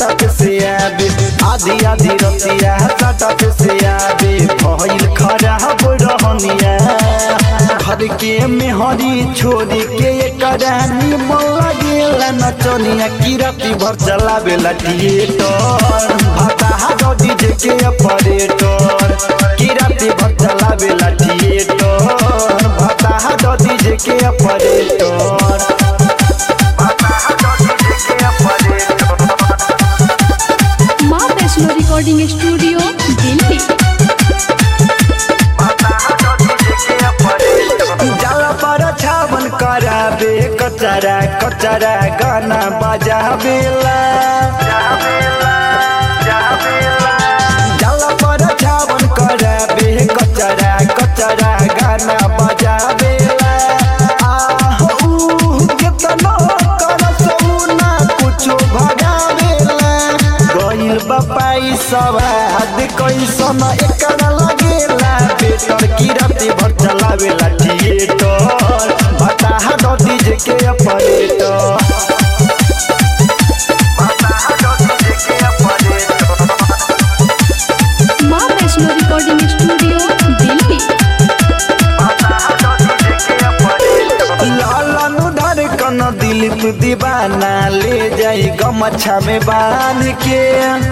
सटक से आबे आधी आधी रतिया सटक से आबे भइल खराब रहनिया घर के मेहरी छोड़ी के एकरा निमन लागेला नचनिया की राती भर चलावेला थिएटर भता डीजे के ऑपरेटर की राती भर चलावेला थिएटर भता डीजे के ऑपरेटर माँ वैष्णो रिकॉर्डिंग स्टूडियो दिल्ली जाला पर छावन कराबे कचरा कचरा गाना बजाबेला जाला पर छावन कराबे कचरा कचरा गाना बजाबेला आह ऊ केतनो करस ऊ ना कुछो भगावेला गइल बपाई सवाद कैसन एकरा लगेला बेटर की राती भर चलावेला थिएटर बताहा दो डीजे के ऑपरेटर माँ वैष्णो रिकॉर्डिंग स्टूडियो दिल्ली लालन धड़कन दिलीप दीवाना ले जाई गमछा में बांध के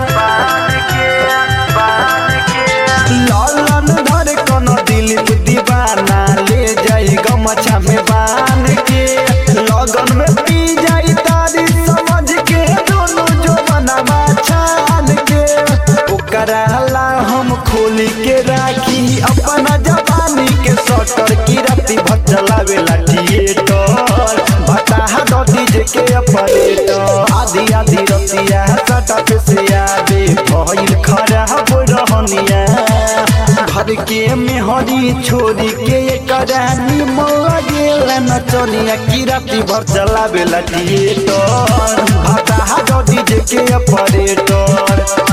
लालन धड़कन दिलीप दीवाना ले जाई गमछा में बांध के लगन में पी जाई तारी समझ के दोनों जो बनवा छान के ओकरा ला हम खोली के राखी अपना जवानी के सटर की राती भर चलावेला थिएटर बताहा दो डीजे के ऑपरेटर आधी आधी रतिया सटक से आबे भइल खराब रहनिया घर के मेहरी छोड़ी के एकरा निमन लागेला नचनिया की राती भर चलावेला थिएटर बताहा दो डीजे के ऑपरेटर